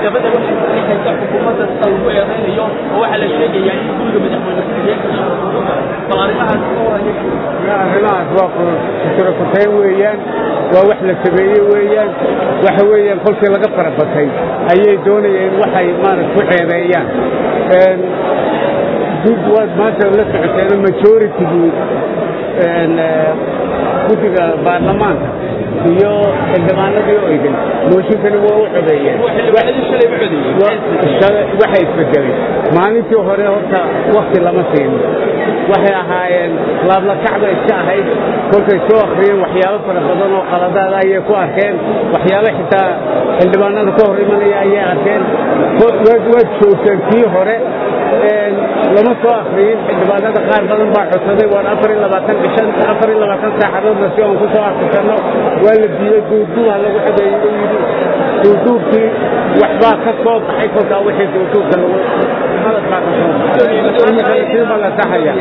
dabada waxay saxiixaysa xukuumadda sida lagu eedaynayo oo waxaa la sheegayaa in guriga madaxweyne ku-xigeenka shaqo bal arrimahaas ka waraya arrimahaas waa kutrakuteen weeyaan waa wax la sameeye weeyaan waxa weeyaan kolkii laga farabatay ayay doonayeen waxay maarata ku ceebeeyaan dib waad maanta la socoteena majoritigii guddiga baarlamaanka iyo xildhibaanadii oo idin mooshinkani waa u codeeyeen xildhibaanadii shalay u codeeyey waxay isbedelay maalintii hore horta wakti lama siinin waxay ahaayeen laablakacba iska ahayd kolkay soo akhriyeen waxyaabo fara badan oo qaladaada ayay ku arkeen waxyaabo xitaa xildhibaanada ka hor imanaya ayay arkeen waad joogteen kii hore lama soo akriyin xildhibaanada qaar badan baa codsaday waan afar iyo labaatan bishan afar iyo labaatan saacadoodna si aan ku soo akrisanno waa la diiday duurduurha lagu xogeeyey oo yidhi duurduurkii waxbaa ka soo baxay kolkaa wixii duurduurka lagu hadal baa ka soo baxay imikana sii baa la saxaya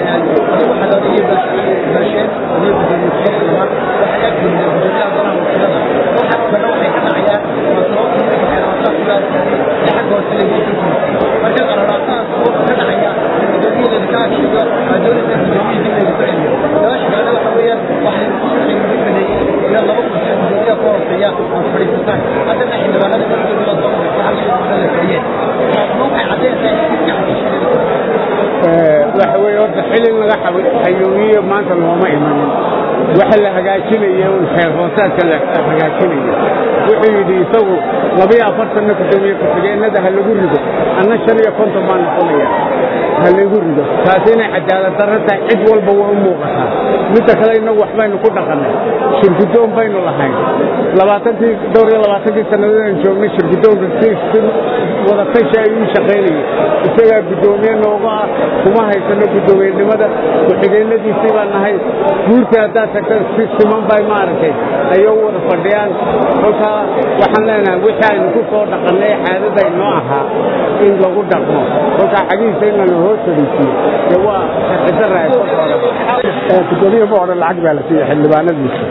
waxa weeye horta xilin laga xayuumiyo maanta looma imanin waxa la hagaajinaya un xeer hoosaadka la hagaajinaya wuxuu yidhi isagu labiyo afartanna gudoomiye ku-xigeenada ha lagu rido anna shan iyo konton baa noqonaya ha lagu rido taasi inay cadaalad darro tahay cid walba waa u muuqataa midda kale innagu waxbaynu ku dhaqannay shirgudoon baynu lahayn labaatankii dhowr iyo labaatankii sannadoodaan joognay shirgudoonka si si wadatashi ayuu shaqaynayay isagaa guddoomiye nooga ah kuma haysano guddoomiyenimada ku-xigeenadiisii baan nahay guurtii haddaad tagta si siman bay maaragtay ayay u wada fadhiyaan kolkaa waxaan leenahay wixii aynu ku soo dhaqannay caadada inoo ahaa in lagu dhaqmo kolkaa xagihiisa in lana hoos fadhiisiyo dee waa sharcidara gudoomiye ma odhan lacag baa la siiyey xildhibaanadiisa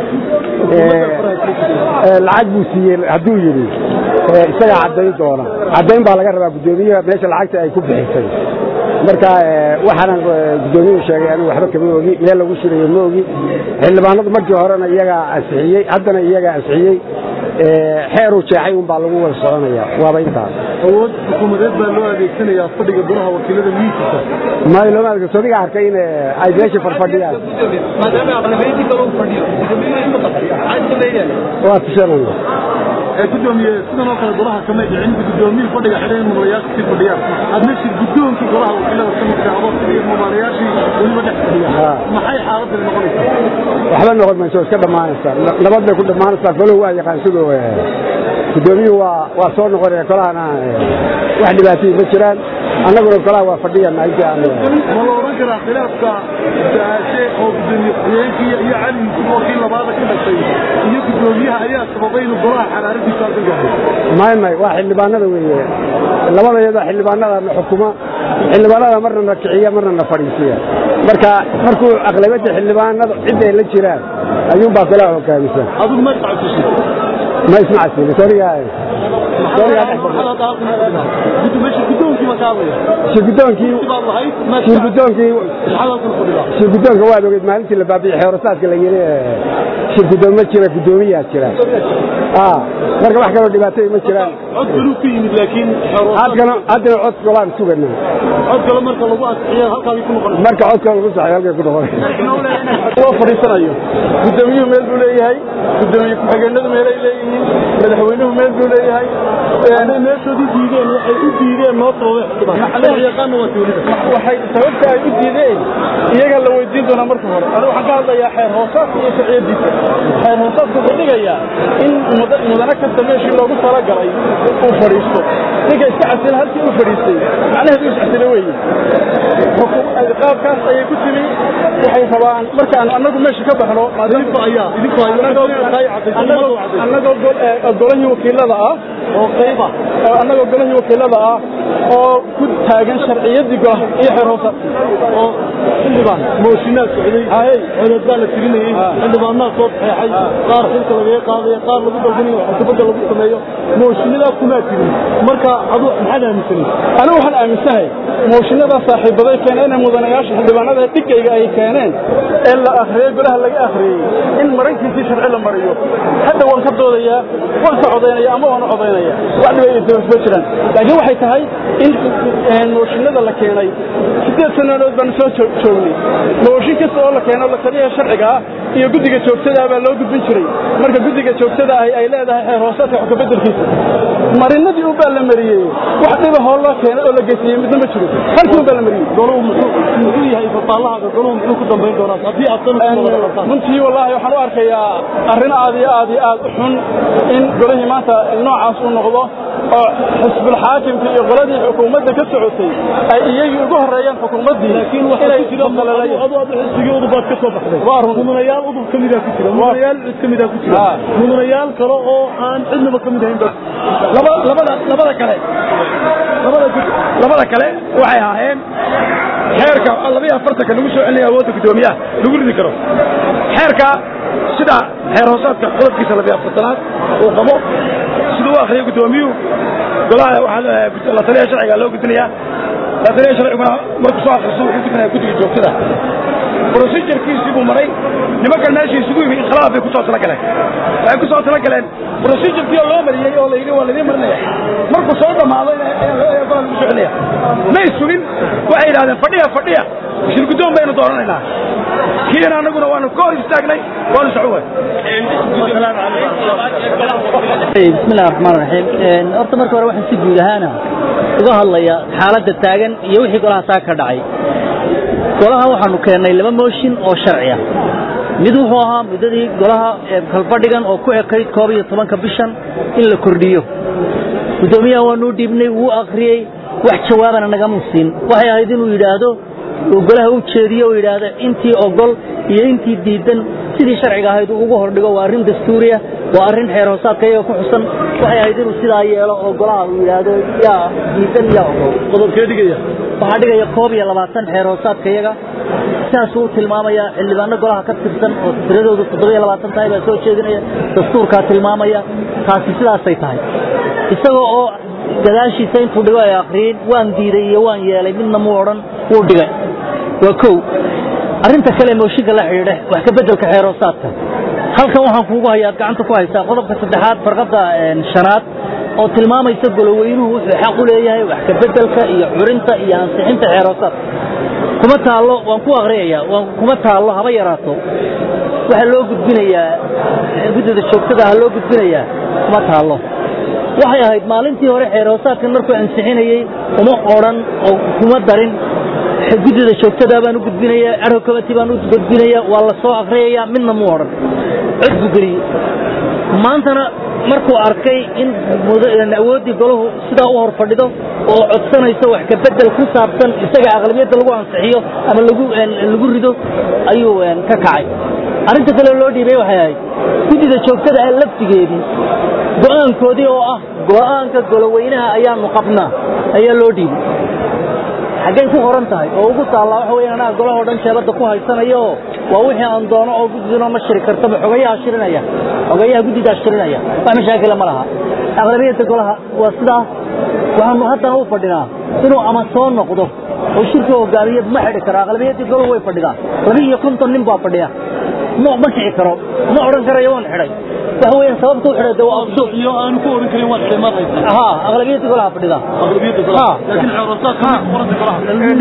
lacag buu siiyey hadduu yidhi isagaa caddayn doona caddayn baa laga rabaa guddoomiyaha meesha lacagta ay ku bixisay marka waxaana guddoomiyuhu sheegay anigu waxba kama ogi meel lagu shirayo ma ogi xildhibaanadu markii horena iyagaa ansixiyey haddana iyagaa ansixiyey xeeruu jeexay un baa lagu wada soconaya waaba intaas awood xukuumadeed baa loo adeegsanayaa fadhiga golaha wakiilada miiskiisa may looma adeegso adiga arkay in ay meesha farfadhiyaan maadaama aqlabiyadii kale u fadhiyo gudoomiyuhu isma qasriya maxaa sameynaya waa tushanaya ee gudoomiye sidan oo kale golaha kamay dhicin gudoomiyii fadhiga xidhan mumulayaasha sii fadhiyaan hadna shir gudoonkii golaha wakiilada ka midka adoo sidii mumulayaashii weliba dhex fadhiyaan maxay xaaladani noqonaysaa waxba noqon mayso iska dhammaanaysaa nabad bay ku dhammaanaysaa goluhu waa yaqaan siduu gudoomiyuhu waa waa soo noqonaya golahana wax dhibaatayii ma jiraan annaguna golaha waa fadhiyana intii aan ma la odhan karaa khilaafka daashe oo gudoomiye ku-xigeenkii iyo cali yusuf oo kii labaada ka dhashay iyo gudoomiyaha ayaa sababay inuu golaha xaraaradiisa aad gahay may may waa xildhibaanada weeye labada iyadoo xildhibaanada na xukuma xildhibaanada marna na kiciya marna na fadhiisiya marka markuu aqlabiyadda xildhibaanada cid ay la jiraan ayuunbaa golaha hogaamisa adigu ma iscabsisid ma ismacasiin soriga gudoonkii ma kaadaya shirgudoonkii baad lahayd shirgudoonkii maxaad halkan fadhidaa shirgudoonka waad ogeyd maalintii la baabi'iyey xeerasaadka la yiri shirgudoon ma jira gudoomiyaa jira marka wax kaloo dhibaatay ma jiraan cod galuu ka yimid laakiin haddana haddana cod golaan sugana cod galo marka lagu adkiyo halkaadii ku noqonaysa marka codka lagu saxay halkay ku noqon loo fadhiisanayo gudoomiyuhu meel buu leeyahay gudoomiye ku-xigeenadu meelay leeyihiin madaxweynuhu meel buu leeyahay meeshoodii diideen waxay u diideen noo sababay yaqaana waa tuulida waxay sababta ay u diideen iyaga la weydiin doonaa marka hore anigu waxaan ka hadlayaa xeer hoosaadka iyo sharciyadiisa xeer hoosaadka wuxuu dhigayaa in mudane kasta meeshii loogu talagalay uu fadhiisto ninka iska casila halkii uu fadhiistay macnaheedu is casila weeye qaabkaas ayay ku timi waxay rabaan markaan annagu meesha ka baxno annagoo golahii wakiilada ah oo qayba annagoo golahii wakiilada ah oo ku taagan sharciyadii golah iyo xeer hoosa oo xildhibaan mooshinaa socday codad baa la tirinayey xildhibaanaa soo saxeexay qaar xilka lagaga qaadaya qaar lagu dalbinayo xukubadda lagu sameeyo mooshinadaas kumaa tirin marka adu maxaad aaminsanay anigu waxaan aaminsanahay mooshinada saaxiibaday keeneen ee mudanayaasha xildhibaanada dhigayga ay keeneen ee la akhriyey golaha laga akhriyey in marankiisii sharci la mariyo hadda waan ka doodayaa waan ka codaynaya ama waan u codaynaya wax dhiba ay soo jiraan laakiin waxay tahay in mooshinada la keenay sideed sannadood baan soo joognay mooshin kasta oo la keeno la taliyaha sharciga ah iyo guddiga joogtada baa loo gudbin jiray marka guddiga joogtada ahi ay leedahay xeer hoosaadka xukka beddelkiisa marinadii un baa la mariyey wax dhiba hoo loo keenay oo la geysiyey midna ma jiro halkii un baa la mariyey goluhu muxuu yahay fafaallahaaga goluhu muxuu ku dambayn doonaa haddii aad runtii wallaahi waxaan u arkayaa arrin aad iyo aad iyo aad u xun in golihii maanta noocaas uu noqdo oo xisbulxaakimka iyo qoladii xukuumadda ka socotay ay iyagii ugu horreeyeen xukuumaddii laakiin waxaa ku jira adu adu xisbigii udubaad ka soo baxday Waa run. mudanayaal udub ka midaa ku jira mudanayaal cid ka midaa ku jira Ah. mudanayaal kale oo aan cidnaba ka mid ahayn ba laba labada labada kale labada labada kale waxay ahaayeen xeerka labaiyo afartanka lagu soo celinaya awoodda guddoomiyaha lagu ridi karo xeerka sida xeer hoosaadka qodobkiisa labiyo afartanaad uu qabo siduu u akhriyay guddoomiyuhu golaha waxaa la taliya sharciga loo gudbinayaa la taliya sharciguna markuu soo akhristo wuxuu gudbinaya guddiga joogtada procedurkiisii buu maray nimankan meeshii isugu yimi inkhilaaf bay ku soo talagaleen waxay ku soo talagaleen procedurkii oo loo mariyey oo la yidhi waa laydin marinaya markuu soo dhammaado ayaa gola lagu soo celinaya may sugin waxay yidhahdeen fadhiya fadhiya shir guddoon baynu dooranaynaa kiina annaguna waanu ka hor istaagnay waanu soco بسم الله الرحمن الرحيم horta marka hore waxaan si guud ahaana uga hadlaya xaaladda taagan iyo wixii golaha saa ka dhacay golaha waxaanu keennay laba mooshin oo sharci ah mid wuxuu ahaa muddadii golaha ee kalfadhigan oo ku ekayd koob iyo tobanka bishan in la kordhiyo guddoomiyaha waanuu dhiibnay wuu akhriyey wax jawaabana nagama siin waxay ahayd inuu yidhaahdo oo golaha u jeediyo oo yidhaahdo intii ogol iyo intii diidan sidii sharciga ahayd uu ugu hordhigo waa arrin dastuuriya waa arrin xeer hoosaadka iyaga ku xusan waxay ahayd inuu sidaa yeelo oo golaha uu yidhaahdo yaa diidan yaa ogol qodobkee dhigaya waxaa dhigaya koob iyo labaatan xeer hoosaadka iyaga sidaasuu u tilmaamaya xildhibaano golaha ka tirsan oo tiradoodu toddoba iyo labaatan tahay baa soo jeedinaya dastuurkaa tilmaamaya taasi sidaasay tahay isagoo oo gadaashiisa intuu dhigo ay akhriyeen waan diiday iyo waan yeelay midna muu odhan wuu dhigay waa kow arrinta kale mooshinka la xidhiidha wax ka beddelka xeer hoosaadka halkan waxaan kuugu hayaa gacanta ku haysaa qodobka saddexaad farqadda shanaad oo tilmaamaysa goloweynuhu wuxuu xaq u leeyahay wax ka beddelka iyo curinta iyo ansixinta xeer hoosaadka kuma taallo waan ku akriyayaa waan kuma taallo haba yaraato waxaa loo gudbinayaa guddida joogtada ha loo gudbinayaa kuma taallo waxay ahayd maalintii hore xeer hoosaadkan markuu ansixinayey uma odhan oo kuma darin guddida joogtada baan u gudbinayaa adho committee baan u gudbinayaa waa la soo akriyayaa midna muu odhan cod buu geliyey maantana markuu arkay in awooddii golahu sidaa u hor fadhido oo codsanayso wax ka bedel ku saabsan isaga aqlabiyadda lagu ansixiyo ama lagu lagu rido ayuu ka kacay arrinta kale loo dhiibay waxay ahayd guddida joogtada ah laftigeedii go'aankoodii oo ah go'aanka goloweynaha ayaanu qabnaa ayaa loo dhiibay xaggay ku qoran tahay oo ugu taallaa waxa weeyaan anaa golahoo dhan jeebadda ku haysanayo oo waa wixii aan doono oo guddiduna ma shiri kartaba xogayaha shirinaya xogayaha guddidaa shirinaya wax mashaakila ma laha aqlabiyadda golaha waa sidaa waxaanu haddana u fadhinaa inuu ama soo noqdo oo shirka hogaamiye ma xidhi karo aqlabiyaddii golahu way fadhidaan laba iyo konton nin baa fadhiya ma ma kici karo ma odhan karayo waan xidhay waxa weeyaan sababta u xidhay de waa absuur iyo aanu ku oran karin waad ximaad haysaa ها أغلبية كلها فريدة aqlabiyadda golaha laakiin xeerosaadka qoranta golaha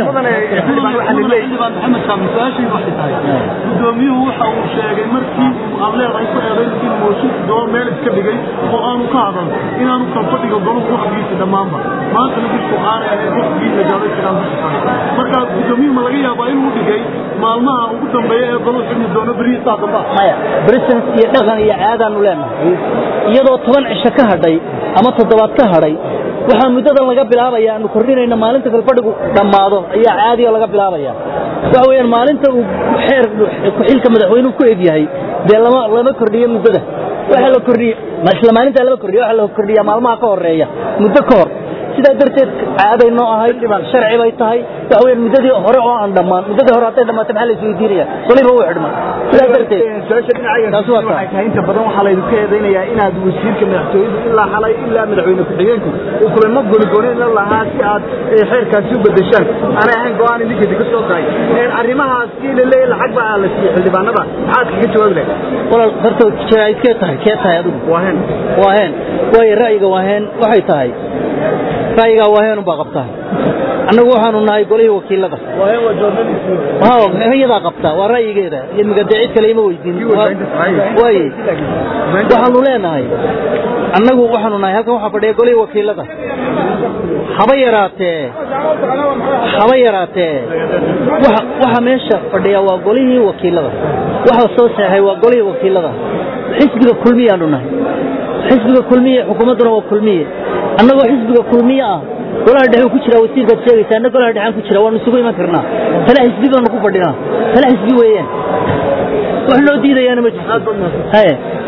xildhibaan maxamed kaamil su-aashii waxay tahay guddoomiyuhu waxa uu sheegay markii aad leedahay ku eedayn in mooshinka gobol meel iska dhigay oo aanu ka hadal inaanu kalfadhiga goluhu waqtigiisa dhammaanba maantana bisku aanay ahayd waqtigii la gaaday jiraan bisha kale marka guddoomiyuhu ma laga yaabaa inuu dhigay maalmaha ugu dambeeya ee goluhu xidmi doono berihi saa damba maya brisens iyo dhaqan iyo caadaanu leenahay iyadoo toban cisho ka hadhay ama toddobaad ka hadhay waxaa muddadan laga bilaabaya aanu kordhinayna maalinta kalfadhigu dhammaado ayaa caadiga laga bilaabaya waxa weeyaan maalinta uu xeer ku-xilka madaxweynuhu ku egyahay dee lama lama kordhiyo muddada waxa la kordhiye isla maalintaa lama kordhiyo waxa la kordhiyaa maalmaha ka horeeya muddo ka hor sidaa darteed caaday noo ahayd sharci bay tahay waxa weeyaan muddadii hore oo aan dhammaan muddadii hore hadday dhammaato maxaa la isweydiinaya waliba wuu xidhma sidaa darteed su-aasha dhinaca Taasi waa waxay tahay inta badan waxaa laydinku eedaynayaa inaad wasiirka madaxtooyadu ilaa xalay ilaa madaxweyne ku-xigeenku uu kulamo goonigooni la lahaa si aad eh, xeerkaasi u bedeshaan aanay ahayn go-aan idinka idinka soo tahay Eh, arrimahaasi la leeyahay lacag baa la siiyey xildhibaanada maxaad kaga jawaabi lahayd walaal horta jaraa'id kee tahay kee tahay adigu waa hen waa heen waayo ra'yiga waa heen waxay tahay ra'yigaa waa heen unbaa qabtaa annagu waxaanu nahay golihii wakiilada iyadaa qabtaa waa ra'yigeeda imiga dee cid kale ima weydiin waaye waxaanu leenahay annagu waxaanu nahay halkan waxaa fadhiya golihii wakiilada haba yaraatee haba yaraatee waxa waxa meesha fadhiya waa golihii wakiilada waxa soo saxay waa golihii wakiilada xisbiga kulmiyaanu nahay xisbiga kulmiye xukuumadduna waa kulmiye annagoo xisbiga kulmiye ah golaha dhexe ku jira wasiirkaad sheegaysa anna golaha dhexaan ku jira waanu isugu iman karnaa tale xisbi baanu ku fadhinaa tale xisbi weeyaan wax loo diidayaana ma jirto haye